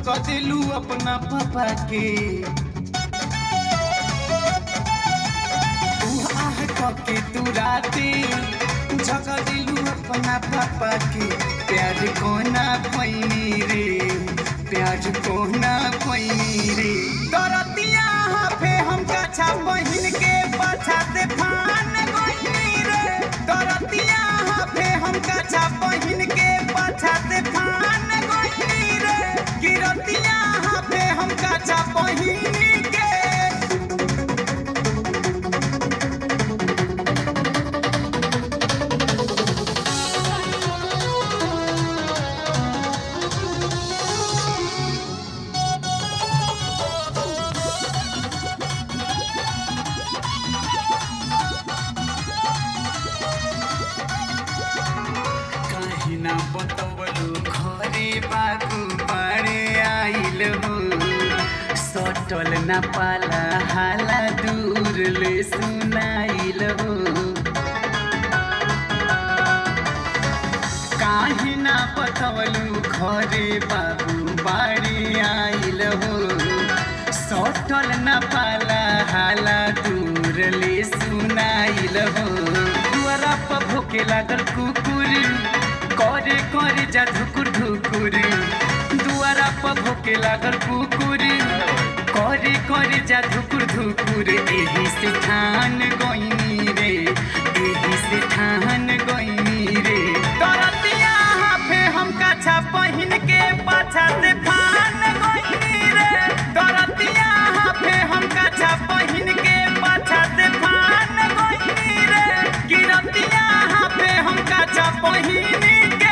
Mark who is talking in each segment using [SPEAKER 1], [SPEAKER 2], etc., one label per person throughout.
[SPEAKER 1] झक दिलू अपना पापा के तू आह के तू राते झक दिलू अपना पापा के प्यार कोना पैनी रे प्यार कोना पैनी रे दरतिया हाफे हम कछा बहिन के पाछा से फान गइनी रे दरतिया हाफे हम कछा बहिन के पाछा से फान गइनी रे गिरतिया हाफे हम कछा बहिन के काहे ना बतवलू घरे बाबू बाड़े आइल हो सटल ना पाला हाला दूर ले सुनाइल हो काहे ना बतवलू घरे बाबू बाड़े आइल हो सटल ना पाला हाला दूर ले सुनाइल हो दुआरा पर भोके लागल कुकुर करे करे जा धुकुर धुकुर दुआरा पर भोके लागल कुकुर करे करे जा धुकुर धुकुर एही से ठान गइनी रे एही से ठान गइनी रे दरतिया हाफे हम काछा पहिन के पाछा से फान गइनी रे दरतिया हाफे हम काछा पहिन के पाछा से फान गइनी रे गिरतिया हाफे हम काछा पहिन के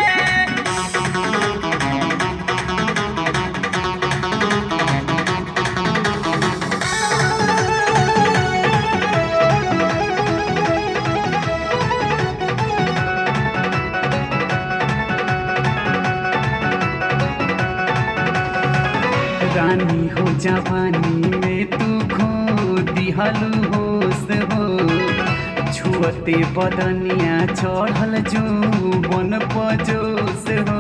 [SPEAKER 1] रानी हो जवानी में तू खो दिहलू होश हो छुअते बदनिया चढ़ल जो बन पजोस हो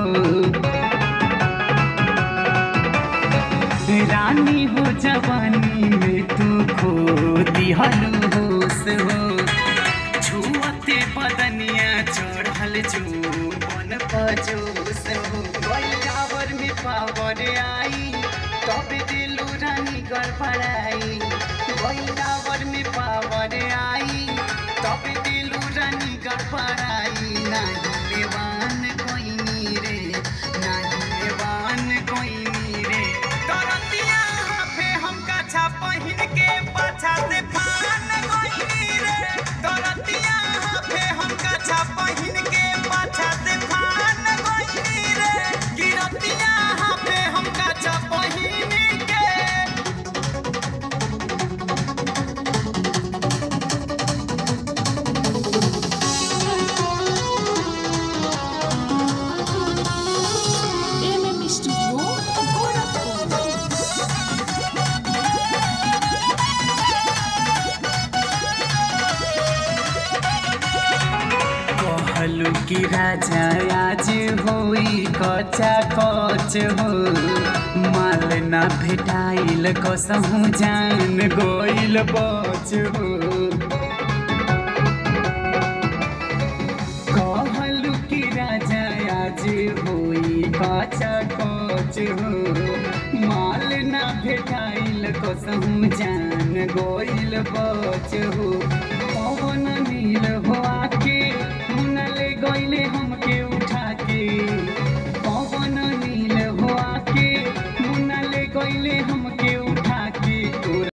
[SPEAKER 1] रानी हो जवानी में तू खो दिहलू होश हो छुअते बदनिया चढ़ल जो बन पजोस हो गइलावर में पावर आई तब दिलू रानी गड़बड़ाई गइलावर में पावर आई तब दिलू रानी गड़बड़ाई नाही लेवान कोइनी रे नाही लेवान कोइनी रे तरतिया हाफे हम काछा पहिन के पाछा से फान गइनी रे तरतिया हाफे हम काछा पहिन के पाछा से फान गइनी रे गिरतिया हाफे हम काछा पहिन के
[SPEAKER 2] MM Studio Gorakhpur.
[SPEAKER 1] कहलू कि राजा आज होई कचा कच हो माल ना भेटाइल कसहु जान गइल बच हो कहलू कि राजा आज होई कचा कच हो माल ना भेटाइल कसहु जान गइल बच हो पवन